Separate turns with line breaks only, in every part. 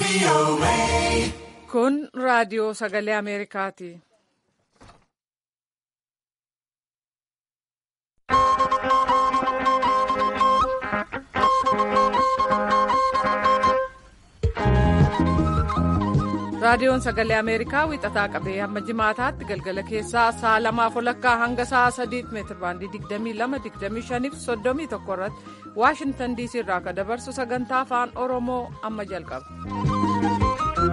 Kun raadiyoo sagalee Ameerikaati. Raadiyoon sagalee Ameerikaa wixataa qabee hamma jimaataatti galgala keessaa sa'a lamaaf walakkaa hanga sa'a sadiitti meetir baandii 22-25 fi 31 irratti Waashintan DC irraa akka dabarsu sagantaa afaan Oromoo amma jalqaba.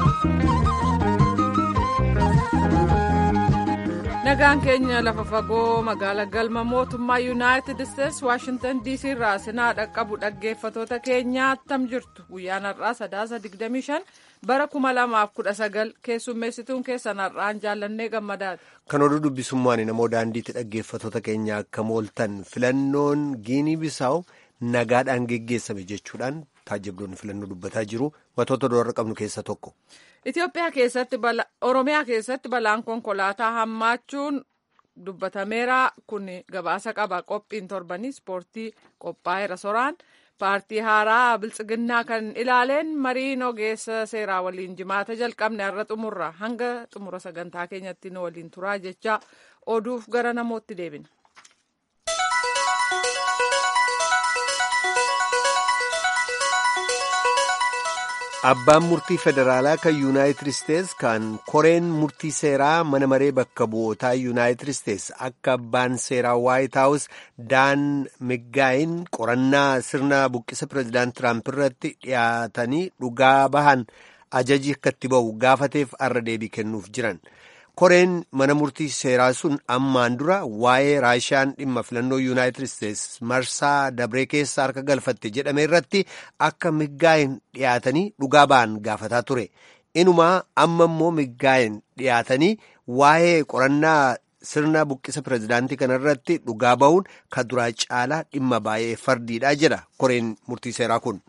Nagaan keenya lafa fagoo magaala galma mootummaa Yuunaayitid Isteets Waashintan DC irraa sinaa dhaqqabu dhaggeeffatoota keenyaa attam jirtu guyyaan har'aa sadaasa 25 bara 2019 keessummeessituun keessan har'aan jaallannee gammadaati.
Kan oduu dubbisummaan namoo daandiitti dhaggeeffatoota keenya akka mooltan filannoon giinii bisaawu nagaadhaan geggeessame jechuudhaan taajjabdoonni filannoo dubbataa jiru wantoota doorra qabnu keessa tokko.
Itoophiyaa keessatti Oromiyaa keessatti balaan konkolaataa hammaachuun dubbatameera kun gabaasa qaba qophiin torbanii ispoortii qophaa'eera soraan paartii haaraa biltsiginnaa kan ilaaleen mariin ogeessa seeraa waliin jimaata jalqabne har'a xumurra hanga xumura sagantaa keenyatti nu waliin turaa jecha oduuf gara namootti deebina.
Abbaan murtii federaalaa kan yuunaayitid isteets kan koreen murtii seeraa mana maree bakka bu'ootaa yuunaayitid isteets akka abbaan seeraa waayit haawus daan miggaayin qorannaa sirna buqqisa pireezidaant tiraamp irratti dhiyaatanii dhugaa bahan ajaji akka itti ba'u gaafateef arra deebii kennuuf jiran. koreen mana murtii seeraa sun ammaan dura waa'ee raashaan dhimma filannoo yuunaayitid isteets marsaa dabree keessa harka galfatte jedhame irratti akka miggaayin dhiyaatanii dhugaa ba'an gaafataa ture inumaa amma immoo miggaayin dhiyaatanii waa'ee qorannaa sirna buqqisa pireezidaantii kana irratti dhugaa ba'uun ka duraa caalaa dhimma baay'ee fardiidha jedha koreen murtii seeraa kun.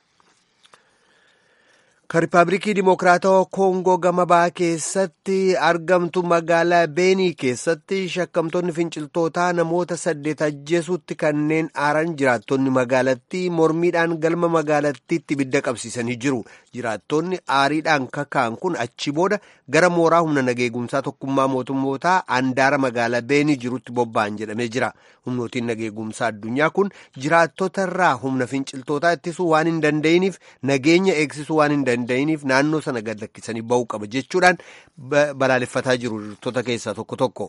kan riippaabilikii dimokiraatawaa koongoo gama bahaa keessatti argamtu magaalaa beenii keessatti shakkamtoonni finciltootaa namoota saddeet ajjeesuutti kanneen aaran jiraattonni magaalattii mormiidhaan galma magaalattiitti ibidda qabsiisanii jiru jiraattonni aariidhaan kaka'an kun achi booda gara mooraa humna nageegumsaa tokkummaa mootummootaa andaara magaalaa beenii jirutti bobba'an jedhamee jira humnootiin nageegumsaa addunyaa kun jiraattota irraa humna finciltootaa ittisuu waan hin danda'iniif nageenya eegsisuu waan hin danda'iniif naannoo sana gad lakkisanii ba'uu qaba jechuudhaan balaaleffataa jiru jiraattota keessaa tokko tokko.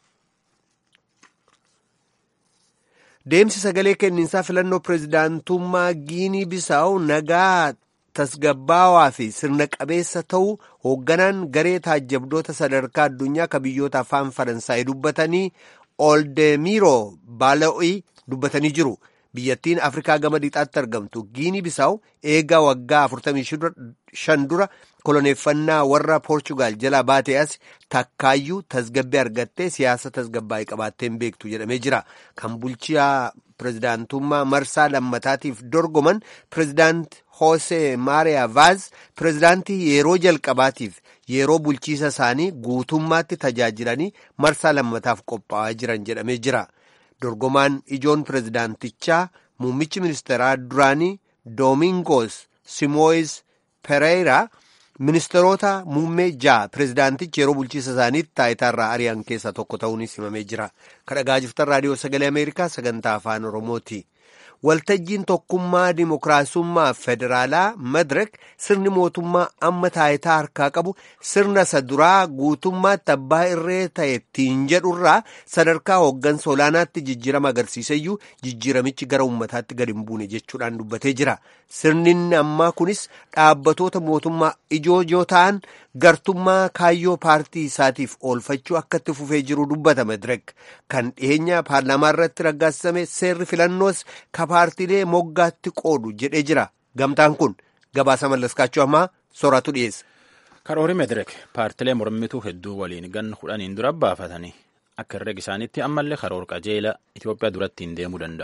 Deemsi sagalee kenniinsaa filannoo pireezidaantummaa Giinii Bisaawu nagaa tasgabbaawaa fi sirna qabeessa ta'uu hoogganaan garee taajjabdoota sadarkaa addunyaa ka biyyoota afaan faransaayii dubbatanii Oldemiroo Baala'ii dubbatanii jiru. biyyattiin afrikaa gama lixaatti argamtu giinii bisaawu eegaa waggaa 45 dura koloneeffannaa warra poorchugaal jalaa baatee as takkaayyuu tasgabbii argattee siyaasa tasgabbaa'ee qabaatteen beektu jedhamee jira kan bulchiyaa pireezidaantummaa marsaa lammataatiif dorgoman pireezidaant hoosee maariyaa vaaz pireezidaantii yeroo jalqabaatiif yeroo bulchiisa isaanii guutummaatti tajaajilanii marsaa lammataaf qophaa'aa jiran jedhamee jira. dorgomaan ijoon pireezidaantichaa muummichi ministeeraa duraanii doomingos simooyis pereira ministeerota muummee ja'a pireezidaantichi yeroo bulchiisa isaaniitti taayitaarraa ari'an keessaa tokko ta'uunis himamee jira kadhagaa jirtan raadiyoo sagalee ameerikaa sagantaa afaan oromooti. waltajjiin tokkummaa dimokiraasummaa federaalaa madirek sirni mootummaa amma taayitaa harkaa qabu sirna isa duraa guutummaatti abbaa irree ta'e ittiin jedhurraa sadarkaa hooggansa olaanaatti jijjiirama agarsiiseyyuu jijjiiramichi gara ummataatti gad hin buune jechuudhaan dubbatee jira sirni ammaa kunis dhaabbatoota mootummaa ijoo ijoo ta'an gartummaa kaayyoo paartii isaatiif oolfachuu akka itti fufee jiru dubbata madirek kan dhiyeenya paarlaamaa irratti raggaasisame seerri filannoos ka paartiilee moggaatti qoodu jedhee jira gamtaan kun gabaasa mallaskaachuu ammaa sooratu dhiyeessa.
karoori medirek paartilee mormituu hedduu waliin gan kudhaniin dura baafatanii akka herrega isaaniitti ammallee karoor qajeela Itoophiyaa duratti hin deemuu danda'u.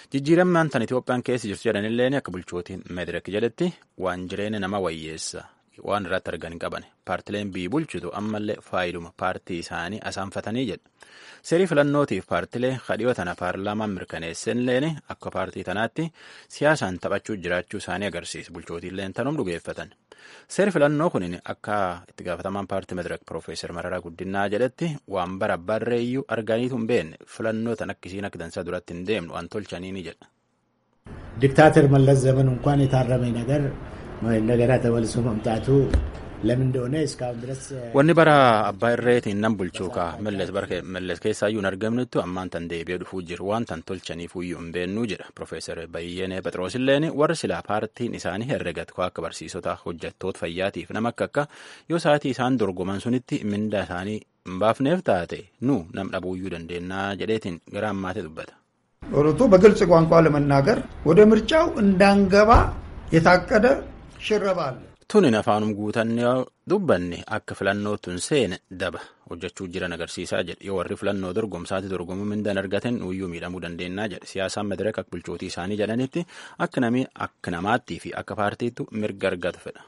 jijjiiramaan tan Itoophiyaan keessa jirtu jedhanillee akka bulchootiin medirek jedhetti waan jireenya nama wayyeessa waan irratti argan hin qaban paartileen biyyi bulchitu ammallee faayiduma paartii isaanii asaanfatanii jedha seerii filannootiif paartilee kadhiyoo tana paarlaamaan mirkaneessenleen akka paartii tanaatti siyaasaan taphachuu jiraachuu isaanii agarsiisa bulchootiilleen tanuum dhugeeffatan seeri filannoo kun akka itti gaafatamaan paartii madirak piroofeesar mararaa guddinaa jedhetti waan bara barreeyyuu arganiitu hin beekne filannoo tan akkisiin akka dansaa duratti hin deemnu waan tolchanii jedha.
ዲክታተር መለስ ዘመን እንኳን የታረመ ነገር እንደገና ተመልሶ መምጣቱ ለምን እንደሆነ እስካሁን ድረስ
wanni bara abbaa irreetiin nan bulchuu kaa milles keessaayyuu hin argamnettu ammaan tan deebi'ee dhufuu jiru waan tan tolchaniifuyyuu hin beennuu jedha piroofeesar Bayyeenee Phexrosilleen warri silaa paartiin isaanii herregatu akka barsiisota hojjettoota fayyaatiif nama akka akka yoo sa'aatii isaan dorgoman sunitti mindaa isaanii hin baafneef taate nu nam dhabuuyyuu dandeennaa jedheetiin gara ammaatti dubbata.
ኦሮቶ በግልጽ ቋንቋ ለመናገር ወደ ምርጫው እንዳንገባ የታቀደ ሽረባ አለ።
tunin afaanum guutannee dubbanne akka filannootuun seene daba hojjechuu jiran agarsiisaa jedhe yoo warri filannoo dorgomsaatti dorgomuu mindaan argatan nuyyuu miidhamuu dandeennaa jedhe siyaasaan madiraka akka bulchootii isaanii jedhanitti akka namii akka namaattii fi akka paartiitu mirga argatu fedha.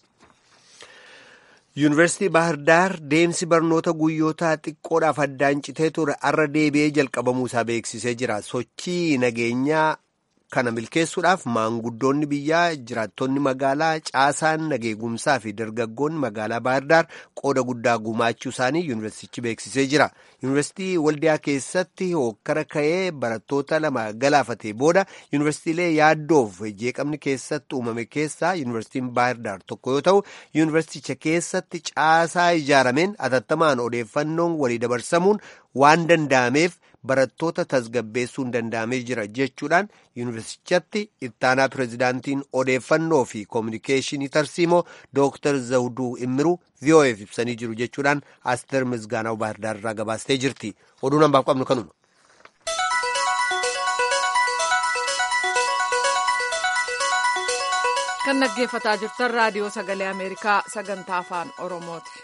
yuunivarsiitii Bahar Daar deemsi barnoota guyyootaa xiqqoodhaaf addaan citee ture arra deebi'ee jalqabamuu isaa beeksisee jira. Sochii nageenyaa kana milkeessuudhaaf maanguddoonni biyyaa jiraattonni magaalaa caasaan nageegumsaa fi dargaggoonni magaalaa Bahar Daar qooda guddaa gumaachuu isaanii yuunivarsiitichi beeksisee jira. Yuunivarsiitii Waldiyaa keessatti hokkara ka'ee barattoota lama galaafatee booda yuunivarsiitiilee yaaddoof jeeqamni keessatti uumame keessaa yuunivarsiitiin Bahar Daar tokko yoo ta'u yuunivarsiiticha keessatti caasaa ijaarameen atattamaan odeeffannoon walii dabarsamuun waan danda'ameef barattoota tasgabbeessuun danda'amee jira jechuudhaan yuunivarsiitichatti ittaanaa pirezidaantiin odeeffannoo fi koominikeeshinii tarsiimoo dooktar zawuduu immiruu vi'oo'eef ibsanii jiru jechuudhaan asteer misgaanaw baahirdaar irraa gabaastee jirti oduu nambaaf qabnu kanuma.
kan dhaggeeffataa jirtan raadiyoo sagalee ameerikaa sagantaa afaan oromooti.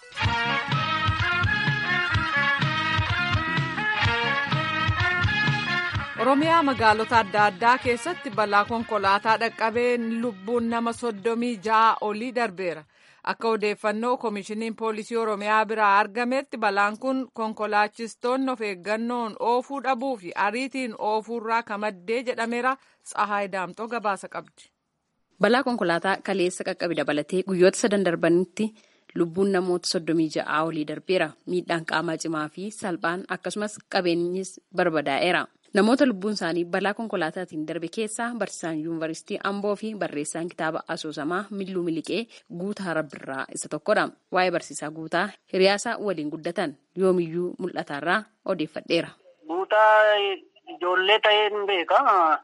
oromiyaa magaalota adda addaa keessatti balaa konkolaataa dhaqqabeen lubbuun nama soddomii ja'a olii darbeera akka odeeffannoo koomishiniin poolisii oromiyaa biraa argametti balaan kun konkolaachistoonni of eeggannoon oofuu dhabuu fi ariitiin oofuurraa kamaddee jedhameera tsahaay daamxoo gabaasa qabdi.
balaa konkolaataa kaleessa qaqqabe dabalatee guyyoota sadan darbanitti lubbuun namoota soddomii ja'aa olii darbeera miidhaan qaamaa cimaa fi salphaan akkasumas qabeenyis barbadaa'eera. namoota lubbuun isaanii balaa konkolaataatiin darbe keessaa barsiisaan yuunivarsiitii amboo fi barreessaan kitaaba asoosamaa milluu miliqee guutaa rabbirraa isa tokkodha waa'ee barsiisaa guutaa hiriyaasaa waliin guddatan yoomiyyuu mul'ataarraa odeeffadheera.
guutaa ijoollee ta'een beeka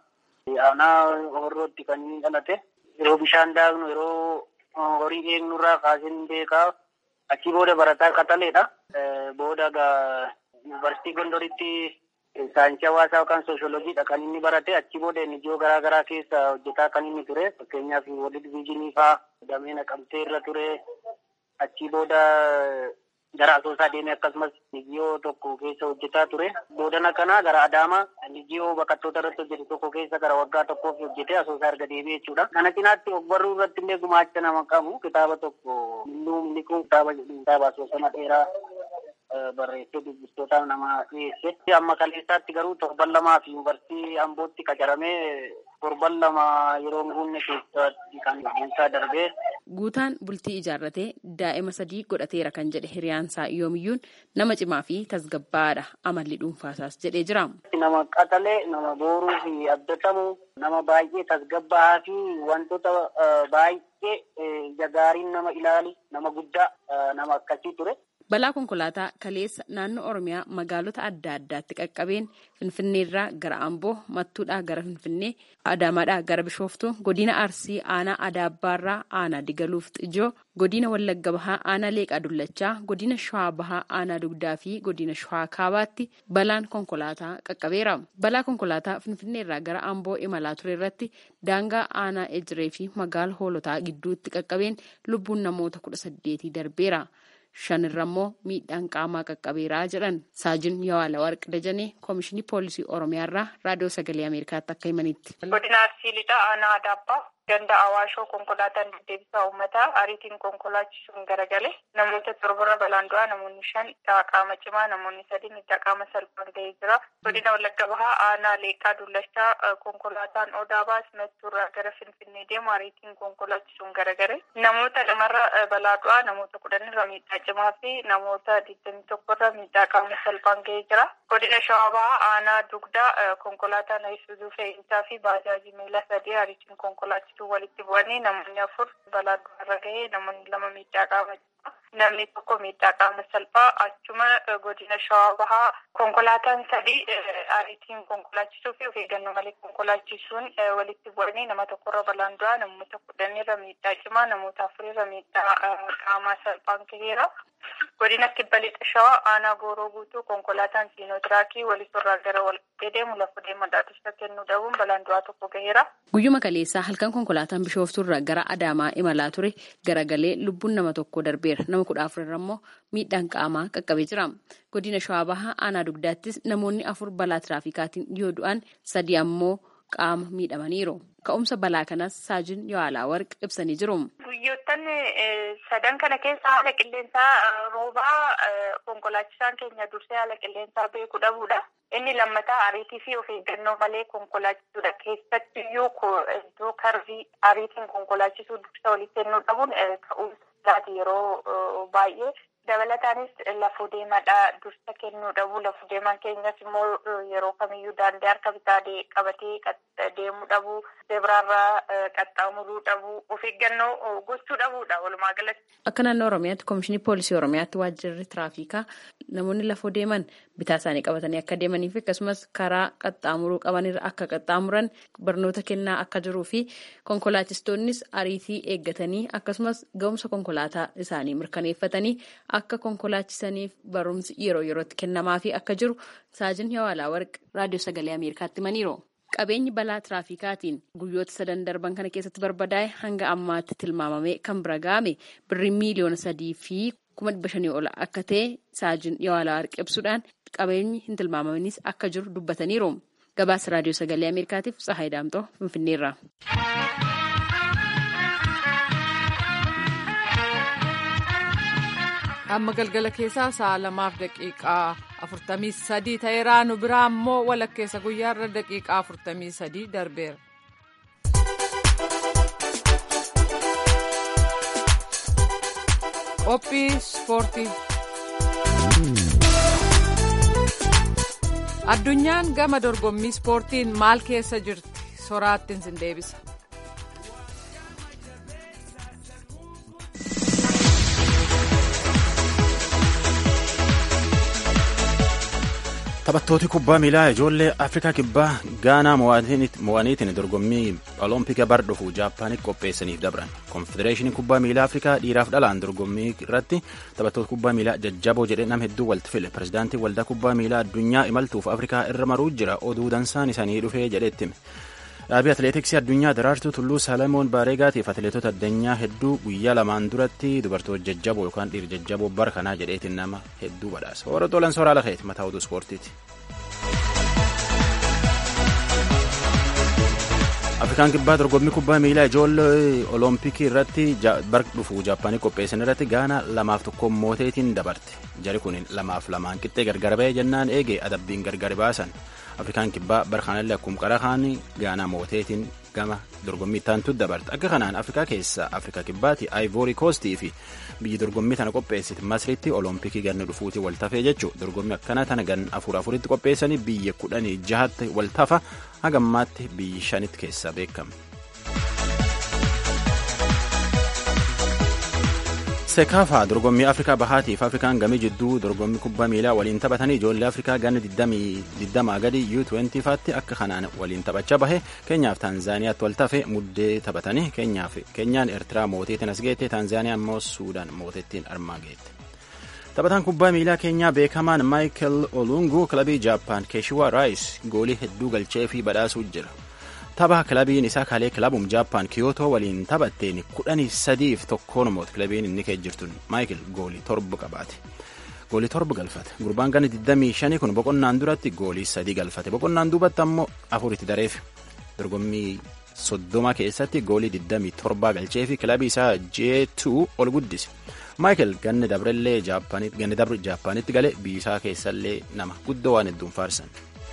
aanaa horrootti kan inni dhalate yeroo bishaan daaknu yeroo horii eegnurraa kaaseen beekaa achi booda barataa qaxaleedha booda yuunivarsiitii gondoritti. Saayinsii hawaasaa yookaan sooshoolojiidha kan inni barate achi booda ijoo garaa garaa keessa hojjetaa kan inni ture fakkeenyaaf walii diviizhinii fa'aa damee naqamtee irra ture achi booda gara asoosaa deemee akkasumas nijiyoo tokko keessa hojjetaa ture boodana kana gara adaamaa nijiyoo baqattoota irratti hojjete tokko keessa gara waggaa tokkoof hojjete asoosaa erga deebi'ee jechuudha. Kana cinaatti ogbarruu irratti illee gumaacha nama qabu kitaaba tokko milluu miliquu kitaaba jedhu kitaaba asoosama dheeraa barreessee dubbistootaaf nama dhiyeesse. Amma kaleessaatti garuu torban lamaa fi yuunivarsiitii Ambootti qacaramee torban lama yeroo hin guunne keessatti kan guutaa darbee.
Guutaan bultii ijaarratee daa'ima sadii godhateera kan jedhe hiriyaansaa yoomiyyuun nama cimaa fi tasgabbaadha amalli dhuunfaasaas jedhee jira.
Nama qaxalee, nama booruu fi abdatamu, nama baay'ee tasgabbaa fi wantoota baay'ee jagaariin nama ilaali, nama guddaa nama akkasii ture.
Balaa konkolaataa kaleessa naannoo Oromiyaa magaalota adda addaatti qaqqabeen Finfinneerraa gara Amboo, Mattuudhaa gara Finfinnee, Adaamaadhaa gara Bishooftuu, Godina Arsii aanaa Adaabbaarraa aanaa Digaluuf Xijoo, Godina Wallagga Bahaa aanaa Leeqaa Dullachaa, Godina Shawaa Bahaa aanaa Dugdaa fi Godina Shawaa Kaabaatti balaan konkolaataa qaqqabeera. Balaa konkolaataa Finfinneerraa gara Amboo imalaa ture irratti daangaa aanaa Ejiree fi magaala Hoolotaa gidduutti qaqqabeen lubbuun namoota kudha saddeetii darbeera. shanirra immoo miidhaan qaamaa qaqqabeeraa jedhan saajin yawaala warq dajanee koomishinii poolisii oromiyaarraa raadiyoo sagalee ameerikaatti akka himanitti.
godina arsii lixaa aanaa adaabbaa ganda awaashoo konkolaataan deddeebisaa uummataa ariitiin konkolaachisuun garagale namoota torbarra balaan du'aa namoonni shan qaama cimaa namoonni sadi miidhaa qaama salphaan ga'ee jira godina wallagga bahaa aanaa leeqaa dullachaa konkolaataan odaa baas mattuurraa gara finfinnee deemu ariitiin konkolaachisuun garagale namoota lamarra balaa du'aa namoota kudhanirra miidhaa cimaa fi namoota digdamii tokkorra miidhaa qaama salphaan ga'ee jira godina shawaa bahaa aanaa dugdaa konkolaataan isuuzuu fe'iinsaa fi baajaajii miila sadii ariitiin konkolaachisuu walitti bu'anii namoonni afur balaa du'arra ga'ee namoonni lama miidhaa qaama namni tokko miidhaa qaama salphaa achuma godina shawaa bahaa konkolaataan sadii ariitiin konkolaachisuu fi of eeggannoo malee konkolaachisuun walitti bu'anii nama tokkorra balaan du'aa namoota kudhanirra miidhaa cimaa namoota afurirra miidhaa qaamaa salphaan ga'eera. godina kibba lixa shawaa aanaa gooroo guutuu konkolaataan siinootiraakii walisorraa gara walqixxee deemu lafa deemadhaa dursa kennuu dhabuun balaan du'aa tokko gaheera.
Guyyuma kaleessaa halkan konkolaataan bishooftuurra gara Adaamaa imalaa ture garagalee lubbuun nama tokko darbeera. Nama kudha afurarra immoo miidhaan qaamaa qaqqabee jira. Godina shawaa bahaa aanaa dugdaattis namoonni afur balaa tiraafikaatiin yoo du'an sadi ammoo qaama miidhamaniiru. Ka'umsa balaa kanas saajin Yohaalaa Warq ibsanii jiru.
Guyyoottan sadan kana keessa haala qilleensaa roobaa konkolaachisaan keenya dursee haala qilleensaa beekuu dhabuudha. Inni lammataa ariitii fi of eeggannoo malee konkolaachisuudha. Keessattiyyuu iddoo karbii ariitiin konkolaachisuu dursa walitti kennuu dhabuun ka'umsaati yeroo baay'ee. Dabalataanis lafoo deemaadhaa dursa kennuu dhabuu lafoo deemaan keenyas immoo yeroo kamiyyuu daandii harka bitaa qabatee deemuu dhabuu zeebiraarraa qaxxaamuruu dhabuu of eeggannoo gochuu dhabuudha walumaa galatti.
Akka naannoo Oromiyaatti Komishinii Poolisii Oromiyaatti waajjirri tiraafikaa namoonni lafoo deeman bitaa isaanii qabatanii akka deemanii fi akkasumas karaa qaxxaamuruu qabanirra akka qaxxaamuran barnoota kennaa akka jiruu fi konkolaachistoonnis ariitii eeggatanii akkasumas ga'umsa konkolaataa isaanii mirkaneeffatanii akka konkolaachisaniif barumsi yeroo yerootti kennamaa fi akka jiru saajin Yawaalaa Warq raadiyoo sagalee Ameerikaatti himaniiru. Qabeenyi balaa tiraafikaatiin guyyoota sadan darban kana keessatti barbadaa'e hanga ammaatti tilmaamamee kan bira ga'ame birrii miiliyoona sadii fi kuma dhibba shanii ol akka ta'e saajin Yawaalaa Warq ibsuudhaan qabeenyi hin tilmaamamanis akka jiru dubbataniiru. Gabaasa raadiyoo sagalee Ameerikaatiif Tsahaay Daamtoo Finfinneerra.
amma galgala keessaa sa'a lamaaf daqiiqaa afurtamii sadii ta'eeraa nu biraa immoo walakkeessa guyyaarra daqiiqaa afurtamii sadii darbeera. qophii ispoortii addunyaan gama dorgommii ispoortiin maal keessa jirti soraattiin sin deebisa.
taphattooti kubbaa miilaa ijoollee afrikaa kibbaa gaanaa mo'aniitiin dorgommii olompika bar dhufu jaapaanitti qopheessaniif dabran konfedereeshiniin kubbaa miilaa afrikaa dhiiraaf dhalaan dorgommii irratti taphattoota kubbaa miilaa jajjaboo jedhe nam hedduu walitti file pirezidaantii waldaa kubbaa miilaa addunyaa imaltuuf afrikaa irra maruu jira oduu dansaan isaanii dhufee jedhetti hime dhaabii atileetiksii addunyaa daraartuu tulluu salamoon baareegaatiif atileetota addunyaa hedduu guyyaa lamaan duratti dubartoota jajjaboo yookaan dhiira jajjaboo bara kanaa jedheetiin nama hedduu badhaasa warra tolan soraa lakeeti mataa oduu ispoortiiti. afrikaan kibbaa dorgommii kubbaa miilaa ijoollee olompikii irratti bar dhufu jaapaanii qopheessan irratti gaana lamaaf tokko mooteetiin dabarte jari kun lamaaf lamaan qixxee gargar ba'ee jennaan eege adabbiin gargar baasan afrikaan kibbaa bar kanallee akkuma qara kaanii gaanaa mooteetiin gama dorgommii ittaantu dabarte akka kanaan afrikaa keessa afrikaa kibbaati aayivoori koostii fi biyyi dorgommii tana qopheessite masriitti olompikii ganna dhufuuti waltafee jechuu dorgommii akkana tana gan afur afuritti qopheessanii biyya kudhanii jahatti waltafa hagammaatti biyyi shanitti keessaa beekame. sekaafaa dorgommii afrikaa bahaatiif afrikaan gamii jidduu dorgommii kubbaa miilaa waliin taphatanii ijoollee afrikaa ganna 20 gadi u20 faatti akka kanaan waliin taphachaa bahe keenyaaf taanzaaniyaatti wal tafe muddee taphatanii keenyaan eertiraa mooteetiin as geette taanzaaniyaan immoo suudaan mooteettiin armaa geette. taphataan kubbaa miilaa keenyaa beekamaan maayikel olungu kilabii jaappaan keeshiwaa raayis goolii hedduu galchee fi badhaasuu jira. tapha kilabiin isaa kalee kilabum jaappaan kiyootoo waliin taphatteen kudhanii sadiif tokkoon moot kilabiin inni kee jirtun maayikil goolii torba qabaate goolii torba galfate gurbaan gana 25 kun boqonnaan duratti goolii sadii galfate boqonnaan duubatti ammoo afuritti dareef dorgommii soddoma keessatti goolii 27 galchee fi kilabii isaa J2 ol guddise. Maayikel ganni dabrellee ganni dabre Jaappaanitti gale biyyisaa keessallee nama guddoo waan hedduun faarsan.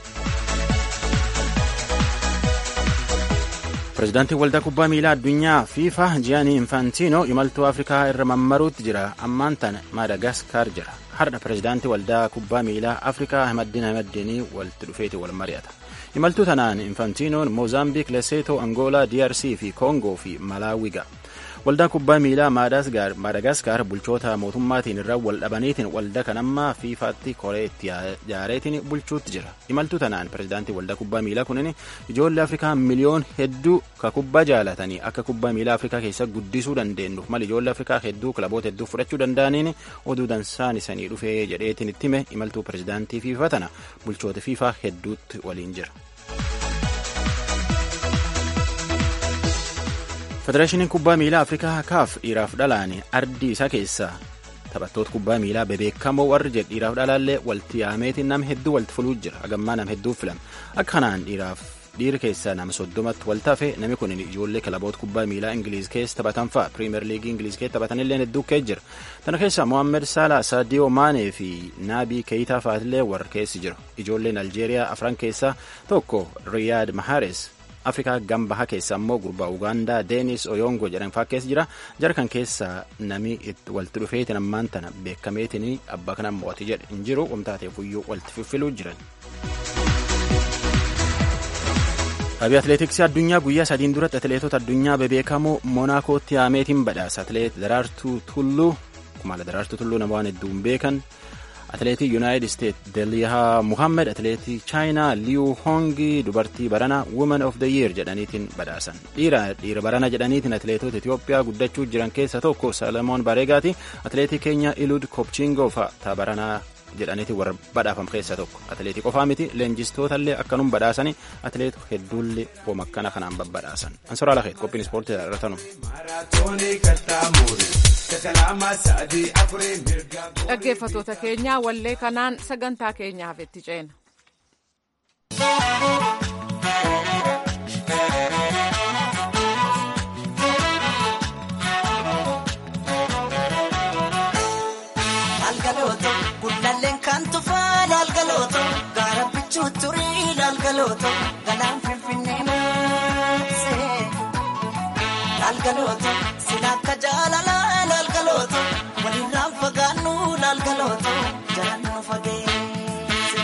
Pireezidaantiin waldaa kubbaa miilaa addunyaa FIFA Jiyaanii Infaantiinoo imaltuu Afrikaa irra mammaruutti jira. Ammaan tana Maadagaskar jira. Har'a pireezidaantii waldaa kubbaa miilaa Afrikaa Ahmadiin Ahmadiinii walitti dhufeeti wal mari'ata. Imaltuu tanaan Infaantinoon Moozaambiik, Leseetoo, Angoolaa, DRC fi Koongoo fi Malaawii ga'a. Waldaan kubbaa miilaa Maadagaskar bulchoota mootummaatiin irra wal dhabaniitiin waldaa kanammaa fiifaatti koree itti ijaareetiin bulchuutti jira. Imaltuu tanaan pireezidaantii waldaa kubbaa miilaa kunin ijoollee Afrikaa miliyoon hedduu ka kubbaa jaalatanii akka kubbaa miilaa Afrikaa keessa guddisuu dandeenyuuf mali ijoollee Afrikaa hedduu kilaboota hedduu fudhachuu danda'aniin oduu dansaan isanii dhufee jedheetiin itti hime imaltuu pireezidaantii fiifaa tana bulchoota fiifaa hedduutti waliin jira. federeeshiniin kubbaa miilaa afrikaa kaaf dhiiraaf dhalaan ardii isaa keessaa taphattoota kubbaa miilaa bebeekamoo warri jedhu dhiiraaf dhalaallee walitti yaameetiin nama hedduu walitti fuluu jira hagammaa nama hedduu filame akka kanaan dhiiraaf dhiira keessaa nama soddomatti wal tafe namni kun ijoollee kilaboota kubbaa miilaa ingiliiz keessa taphatan fa'a piriimer liigii ingiliiz keessa taphatanillee hedduu kee jira tana keessaa mohaammed saalaa saadiyoo maanee fi naabii keeyitaa fa'aatillee warra keessi jiru ijoolleen aljeeriyaa afran keessaa tokko riyaad mahares afrikaa gambaha keessa ammoo gurbaa ugaandaa deenis oyongo jedhan fa'aa keessa jira jara kan keessa nami walitti dhufeetiin ammaan tana beekameetiin abbaa kana mo'ati jedhe hin jiru wamtaateef iyyuu walitti fiffiluu jiran. Dhabii atileetiksii addunyaa guyyaa sadiin duratti atileetota addunyaa bebeekamoo monaakootti yaameetiin badhaasa atileet daraartuu tulluu kumaala daraartuu tulluu nama waan hedduun beekan. atileetii yuunaayitid isteet delihaa muhammed atileetii chaayinaa liyu hongi dubartii barana woman of the year jedhaniitiin badhaasan dhiira dhiira barana jedhaniitiin atileetota itiyoophiyaa guddachuu jiran keessa tokko salamoon bareegaati atileetii keenya ilud kopchingoo fa'a baranaa jedhaniitiin warra badhaafam keessa tokko atileetii qofaa miti leenjistootallee akkanum badhaasanii atileet hedduullee wama akkana kanaan babbadhaasan ansoraa lakeet qophiin ispoortii irratanu.
dhaggeeffatoota keenyaa wallee kanaan sagantaa keenyaaf itti ceena.
Laalgalooto gullalleen kan tufaa laalgalooto gaara bichuu turii laalgalooto galaan finfinnee maasee laalgalooto sila akka jaalalaa laalgalooto walirraan fagaannu laalgalooto jalaan nu fageesse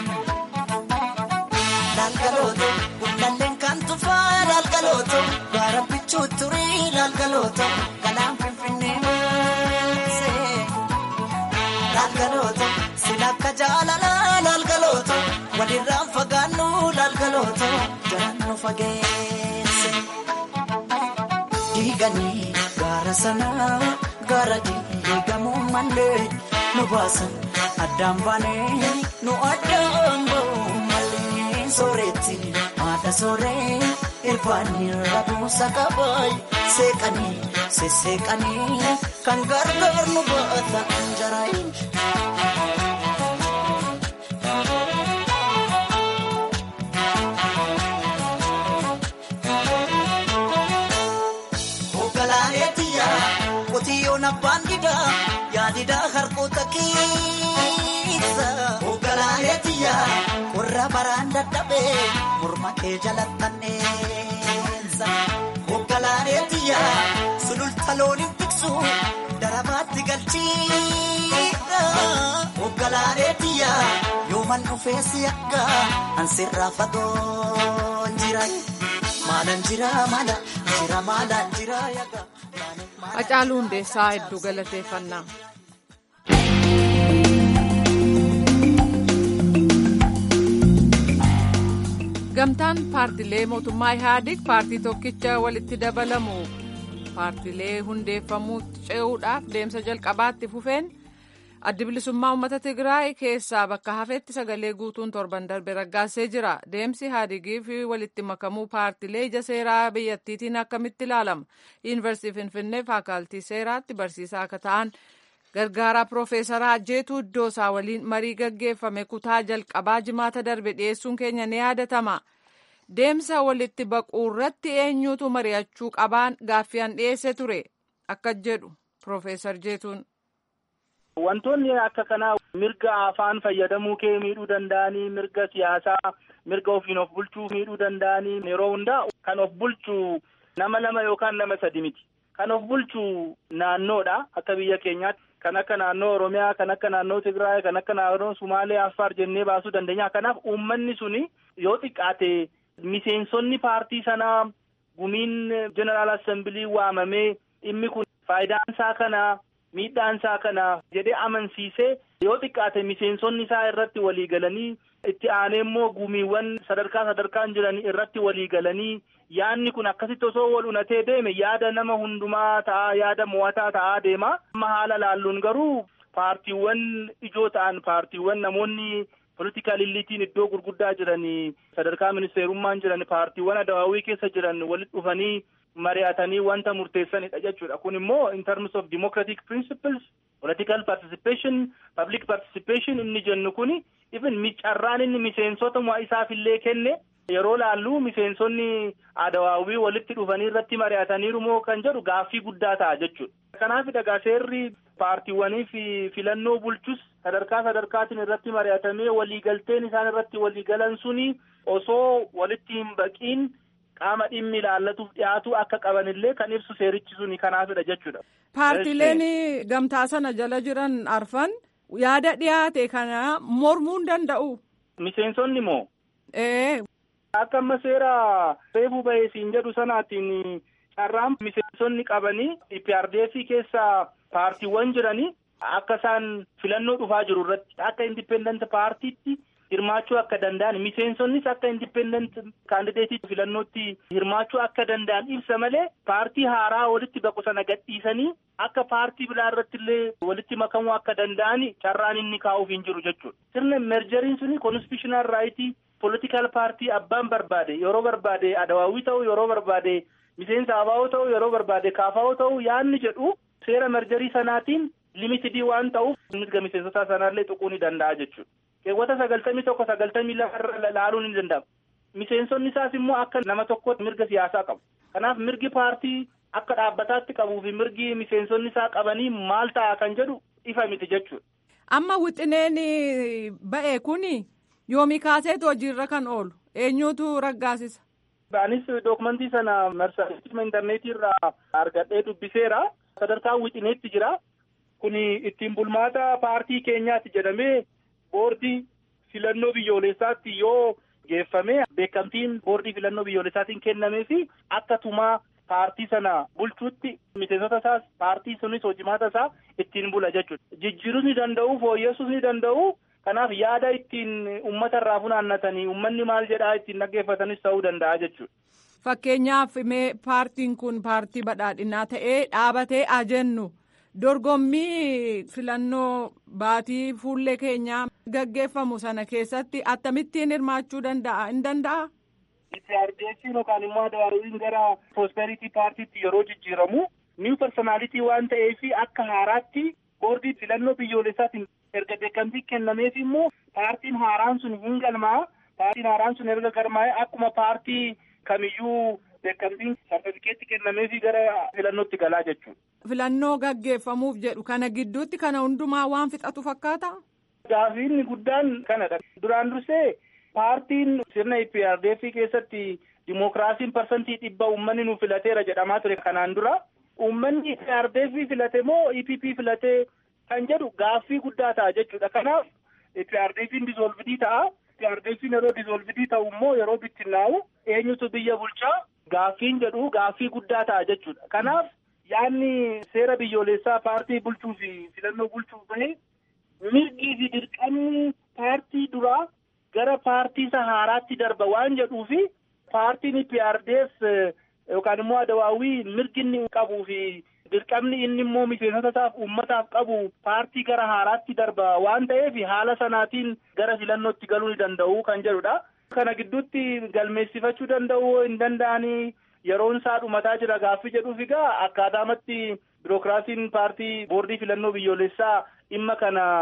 laalgalooto gullalleen kan tufaa laalgalooto gaara bichuu turii laalgalooto galaan finfinnee maasee. laalgalooto silakka jaalalaa laalgalooto walirraan fagaannu laalgalooto jalaan nu fageesse. Diiganii gaara sanaa gaara diigamuu malee nu baasan addaan baanee nu addaan ba'uu malee sooretti haadha sooree irbaanii rabuusa qabaay seeqanii sesseeqanii kan gargaar nu baata jaraayi. Hoogganaaneetiya qotiyyoon abbaan didaa yaadidaa harkoota keessa. Hoogganaaneetiya warra baraan dadhabee morma kee jalattanneessa. Hoogganaaneetiya sululta looniin tiksu darabaatti galchiidha. Hoogganaaneetiya yooman dhufee si akka ansirraa fagoon jira. Maalaan jira maala jira maalaan jira yaga.
Hacaaluu Hundeessaa hedduu galateeffannaa. Gamtaan paartilee mootummaa Ihaadig paartii tokkicha walitti dabalamu paartilee hundeeffamuutti ce'uudhaaf deemsa jalqabaatti fufeen addi bilisummaa uummata Tigraay keessaa bakka hafeetti sagalee guutuun torban darbe raggaasee jira. Deemsi Ihaadigii fi walitti makamuu paartilee ija seeraa biyyattiitiin akkamitti ilaalama? Yuunivarsiitii Finfinnee faakaaltii seeraatti barsiisaa akka ta'an gargaaraa Piroofeesaraa Jeetuu Iddoosaa waliin marii gaggeeffame kutaa jalqabaa jimaata darbe dhiyeessuun keenya ni yaadatama. deemsa walitti baquu irratti eenyutu mari'achuu qabaan gaaffiyaan dhiyeesse ture akka jedhu Profeesar Jeetuun.
Wantoonni akka kanaa mirga afaan fayyadamuu kee miidhuu danda'anii mirga siyaasaa mirga ofiin of bulchuu miidhuu danda'anii yeroo hundaa kan of bulchu nama lama yookaan nama sadi miti. Kan of bulchu naannoodha akka biyya keenyaatti kan akka naannoo Oromiyaa kan akka naannoo Tigraay kan akka naannoo Sumaalee Affaar jennee baasuu dandeenya. Kanaaf uummanni suni yoo xiqqaate miseensonni paartii sanaa gumiin jeneraal assembilii waamamee dhimmi kun faayidaan isaa kana miidhaan isaa kana jedhee amansiisee yoo xiqqaate miseensonni isaa irratti walii galanii itti aanee immoo gumiiwwan sadarkaa sadarkaan jiran irratti walii galanii yaadni kun akkasitti osoo wal unatee deeme yaada nama hundumaa ta'a yaada mo'ataa ta'aa deema amma haala laalluun garuu paartiiwwan ijoo ta'an paartiiwwan namoonni politikal illiitiin iddoo gurguddaa jiran sadarkaa ministeerummaan jiran paartiiwwan adawaawii keessa jiran walitti dhufanii mari'atanii wanta murteessanidha jechuudha kun immoo in terms of democratic principles political participation public participation inni jennu kun even carraan inni miseensota isaaf illee kenne yeroo laallu miseensonni adawaawii walitti dhufanii irratti mari'ataniiru moo kan jedhu gaaffii guddaa ta'a jechuudha kanaaf dhagaa seerri paartiiwwanii fi filannoo bulchus sadarkaa sadarkaatiin irratti mari'atamee waliigalteen isaan irratti waliigalan suni osoo walitti hin baqiin qaama dhimmi ilaallatuuf dhiyaatu akka qabanillee kan ibsu seerichi suni kanaafidha jechuudha.
Paartileen gamtaa sana jala jiran arfan yaada dhiyaate kana mormuu hin danda'u.
Miseensonni moo?
Ee.
Akka amma seera reefuu bahee siin jedhu sanaatiin carraan miseensonni qabanii IPRDF keessa paartiiwwan jiranii akka isaan filannoo dhufaa jiru irratti akka indipendent paartiitti hirmaachuu akka danda'an miseensonnis akka indipendent kaandideetii filannootti hirmaachuu akka danda'an ibsa malee paartii haaraa walitti baqu sana gadhiisanii akka paartii biraa irratti illee walitti makamuu akka danda'an carraan inni kaa'uuf hin jiru jechuudha. Sirna merjeriin suni konstitutional raayitii politikal paartii abbaan barbaade yeroo barbaade adawaawii ta'u yeroo barbaade miseensa abaa'oo ta'u yeroo barbaade kaafaa'oo ta'u yaanni jedhu seera merjerii sanaatiin limitidii waan ta'uuf mirga miseensota sanaallee tuquu ni danda'a jechuudha. keewwata sagaltamii tokko sagaltamii lama laaluun ni danda'ama. Miseensonni isaas immoo akka nama tokkotti mirga siyaasaa qabu. Kanaaf mirgi paartii akka dhaabbataatti qabuu fi mirgi miseensonni isaa qabanii maal ta'a kan jedhu ifa miti jechuudha.
Amma wixineen ba'e kuni yoomii kaaseetu hojiirra kan oolu eenyuutu raggaasisa.
Anis dookumentii sana marsariitii intarneetii irraa argadhee dubbiseera. Sadarkaa wixineetti jira. Kuni ittiin bulmaata paartii keenyaati jedhamee boordii filannoo biyyoolessaatti yoo geeffame beekamtiin boordii filannoo biyyoolessaatiin kennamee fi akka tumaa paartii sana bulchuutti miseensota isaas paartii sunis hojimaata isaa ittiin bula jechuudha. Jijjiiruus ni danda'u fooyyessuus ni danda'u. Kanaaf yaada ittiin uummata irraa funaannatanii uummanni maal jedhaa ittiin dhaggeeffatanis ta'uu danda'a jechuudha.
Fakkeenyaaf mee paartiin kun paartii badhaadhinaa ta'ee dhaabatee ajennu. dorgommii filannoo baatii fuullee keenyaa gaggeeffamu sana keessatti akkamittiin hirmaachuu danda'a hin danda'a.
IPRDF'n yookaan immoo adawaawiin gara prosperity paartiitti yeroo jijjiiramu niw personaalitii waan ta'eef akka haaraatti boordii filannoo biyyoolessaatiin erga beekamtii kennameef immoo paartiin haaraan sun hin galmaa paartiin haaraan sun erga galmaa'e akkuma paartii kamiyyuu beekamtiin sartifikeetti kennameefi gara filannootti galaa jechuudha.
Filannoo gaggeeffamuuf jedhu kana gidduutti kana hundumaa waan fixatu fakkaata.
Gaafiin guddaan kanadha. Duraan dursee paartiin sirna IPRDF keessatti dimookiraasiin parsantii dhibba uummanni nu filateera jedhamaa ture kanaan dura. Uummanni IPRDF filate moo EPP filate kan jedhu gaaffii guddaa ta'a jechuudha. Kanaaf IPRDF'n dizoolvidii ta'a. IPRDF'n yeroo dizoolvidii ta'u immoo yeroo bittinnaa'u eenyutu biyya bulchaa gaaffiin jedhu gaaffii guddaa ta'a jechuudha. Kanaaf yaadni seera biyyoolessaa paartii bulchuu fi filannoo bulchuuf bahe mirgii fi dirqamni paartii duraa gara paartii isa haaraatti darba waan jedhuu fi paartiin IPRDF yookaan immoo adawaawii mirgi inni qabuu fi dirqamni inni immoo miseensota isaaf uummataaf qabu paartii gara haaraatti darba waan ta'eef haala sanaatiin gara filannootti galuu ni danda'u kan jedhudha. Kana gidduutti galmeessifachuu danda'u hin danda'anii yeroon isaa dhumataa jira gaaffii jedhuuf egaa akkaataamatti birookiraasiin paartii boordii filannoo biyyoolessaa dhimma kana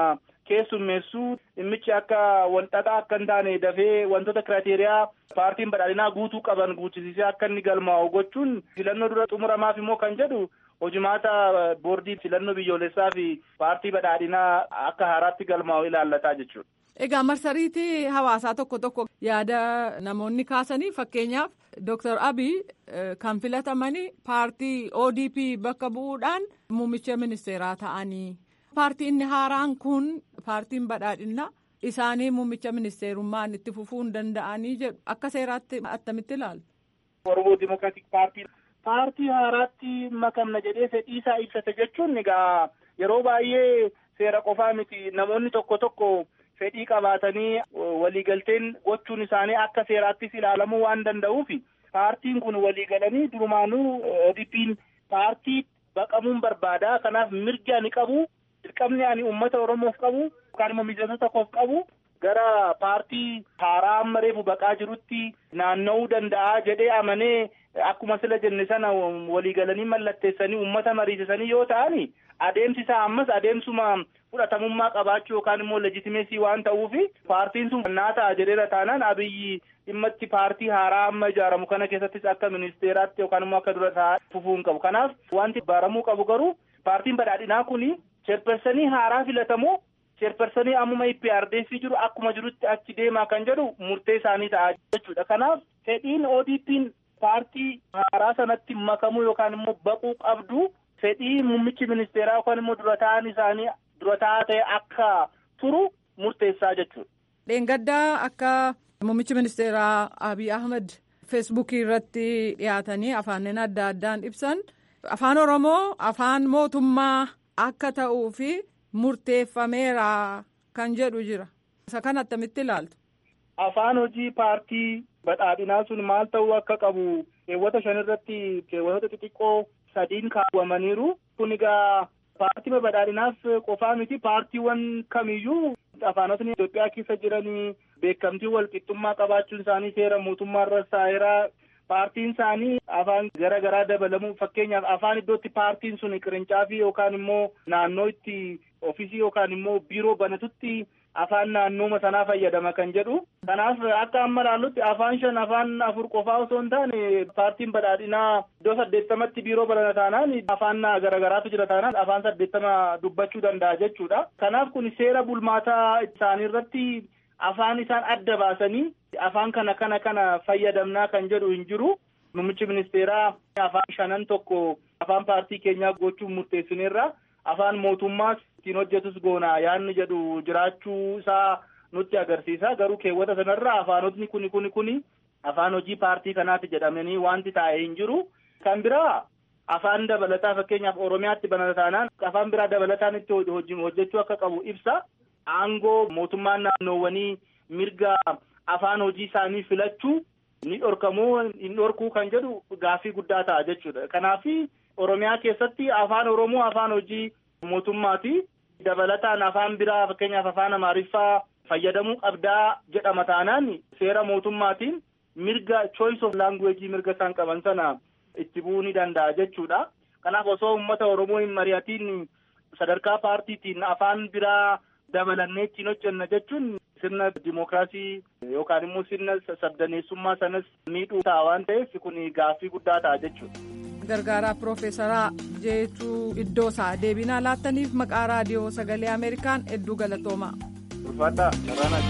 keessummeessuu dhimmichi akka walxaxaa akka hin taane dafee wantoota kiraateriyaa paartiin badhaadhinaa guutuu qaban guutisisee akka inni galmaa'u gochuun filannoo dura xumuramaaf immoo kan jedhu hojimaata boordii filannoo biyyoolessaa fi paartii badhaadhinaa akka haaraatti galmaa'u ilaallataa jechuudha.
Egaa marsariitii hawaasaa tokko tokko yaada namoonni kaasanii fakkeenyaaf Dr. Abiy kan filatamanii paartii ODP bakka bu'uudhaan muummicha ministeeraa ta'anii paartiin haaraan kun paartiin badhaadhinaa isaanii muummicha ministeerummaan itti fufuu hin danda'anii jedhu akka seeraatti attamitti ilaalu.
Oromoo Dimokiraatik Paartii paartii haaraatti makamna jedhee fedhii isaa ibsate jechuun egaa yeroo baay'ee seera qofaa miti namoonni tokko tokko. fedhii qabaatanii waliigalteen gochuun isaanii akka seeraattis ilaalamuu waan danda'uuf paartiin kun waliigalanii durumaanuu ODP'n paartii baqamuun barbaada kanaaf mirgi ani qabu dirqamni ani uummata oromoof qabu yookaan immoo miseensota koof qabu gara paartii haaraa amma reefu baqaa jirutti naanna'uu danda'a jedhee amanee akkuma sila jenne sana waliigalanii mallatteessanii uummata mariisisanii yoo ta'ani adeemsi isaa ammas adeemsuma fudhatamummaa qabaachuu yookaan immoo leejitimeesii waan ta'uuf paartiin sun naa ta'a jedheera taanaan abiyyi dhimma itti paartii haaraa amma ijaaramu kana keessattis akka ministeeraatti yookaan immoo akka dura taa'aa fufuu hin qabu kanaaf wanti baaramuu qabu garuu paartiin badhaadhinaa kuni cheerpersanii haaraa filatamoo cheerpersanii ammuma IPRDF jiru akkuma jirutti achi deemaa kan jedhu murtee isaanii ta'a jechuudha kanaaf fedhiin ODP'n paartii haaraa sanatti makamuu yookaan immoo baquu qabdu fedhii muummichi ministeeraa yookaan immoo dura ta'an isaanii dura ta'aa ta'e akka turu murteessaa jechuudha.
Dheengaddaa akka muummichi ministeeraa Abiy Ahmed feesbuukii irratti dhiyaatanii afaaniin adda addaan ibsan afaan Oromoo afaan mootummaa akka ta'uu fi murteeffameera kan jedhu jira. Isa kana attamitti ilaaltu?
Afaan hojii paartii badhaadhinaa sun maal ta'uu akka qabu keewwata shan irratti keewwatoota xixiqqoo sadiin kaawwamaniiru. Kun egaa paartii badhaadhinaaf qofaa miti paartiiwwan kamiyyuu afaanotni Itoophiyaa keessa jiranii beekamtii walqixxummaa qabaachuun isaanii seera mootummaa irra saayiraa paartiin isaanii afaan gara garaa dabalamuu fakkeenyaaf afaan iddootti paartiin sun qirincaafi yookaan immoo naannoo itti ofisii yookaan immoo biiroo banatutti afaan naannooma sanaa fayyadama kan jedhu kanaaf akka amma ilaallutti afaan shan afaan afur qofaa osoo hin taane paartiin badhaadhinaa iddoo saddeettamatti biiroo banata taanaan afaan garagaraatu jira taanaan afaan saddeettama dubbachuu danda'a jechuudha kanaaf kun seera bulmaataa isaanii irratti afaan isaan adda baasanii afaan kana kana kana fayyadamnaa kan jedhu hin jiru muummichi ministeeraa afaan shanan tokko afaan paartii keenyaa gochuuf murteessineerra afaan mootummaas ittiin hojjetus goona yaanni jedhu jiraachuu isaa nutti agarsiisa garuu keewwata sanarra afaanotni kuni kuni kuni afaan hojii paartii kanaati jedhamanii wanti taa'e hin jiru kan biraa afaan dabalataa fakkeenyaaf oromiyaatti banata taanaan afaan biraa dabalataan itti hojjechuu akka qabu ibsa aangoo mootummaan naannoowwanii mirga afaan hojii isaanii filachuu ni dhorkamoo hin dhorkuu kan jedhu gaaffii guddaa ta'a jechuudha kanaaf oromiyaa keessatti afaan oromoo afaan hojii mootummaati dabalataan afaan biraa fakkeenyaaf afaan amaariffaa fayyadamuu qabdaa jedhama taanaan seera mootummaatiin mirga choice of language mirga isaan qaban sana itti bu'uu ni danda'a jechuudha kanaaf osoo uummata oromoo hin mari'atiin sadarkaa paartiitiin afaan biraa dabalannee ittiin hojjenna jechuun sirna dimookiraasii yookaan immoo sirna sabdaneessummaa sanas miidhuu ta'a waan ta'eef kun gaaffii guddaa ta'a jechuudha.
gargaaraa piroofeesaraa jeechuu iddoo isaa deebinaa laattaniif maqaa raadiyoo sagalee ameerikaan hedduu galatoomaa.
ulfaadhaa waraanaa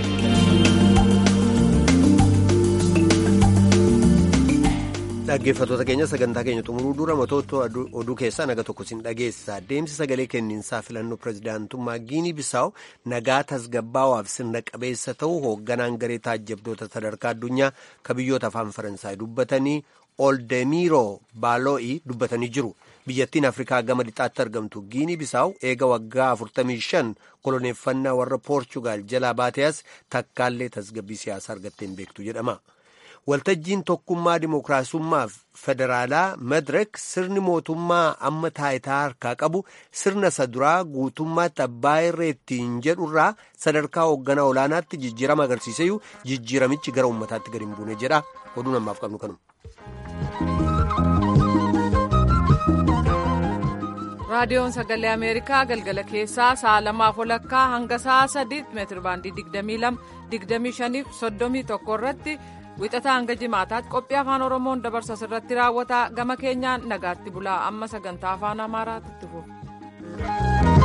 dhaggeeffattoota keenya sagantaa keenya xumuruu dura matoota oduu keessaa naga tokko sin dhageessa deemsi sagalee kenniinsaa filannoo pirezidaantummaa giinii bisaawu nagaa tasgabbaawaaf sirna qabeessa ta'uu hoogganaan garee taajjabdoota sadarkaa addunyaa ka biyyoota afaan faransaay dubbatanii oldemiroo baaloo'ii dubbatanii jiru biyyattiin afrikaa gama lixaatti argamtu giinii bisaawu eega waggaa 45 koloneeffannaa warra poorchugaal jalaa baateas takkaallee tasgabbii siyaasaa argatteen beektu jedhama. waltajjiin tokkummaa dimookiraasummaaf federaalaa madirek sirni mootummaa amma taayitaa harkaa qabu sirna isa duraa guutummaatti abbaa irree ittiin jedhurraa sadarkaa hoogganaa olaanaatti jijjiirama agarsiiseyyuu jijjiiramichi gara uummataatti gadi hin buune jedha oduu namaaf qabnu kanuma.
raadiyoon sagalee ameerikaa galgala keessaa sa'a lamaaf walakkaa hanga sa'a sadiitti meetir baandii 22 25 irratti wixataa hanga jimaataatti qophii afaan oromoon dabarsa irratti raawwata gama keenyaan nagaatti bulaa amma sagantaa afaan amaaraatti fufu.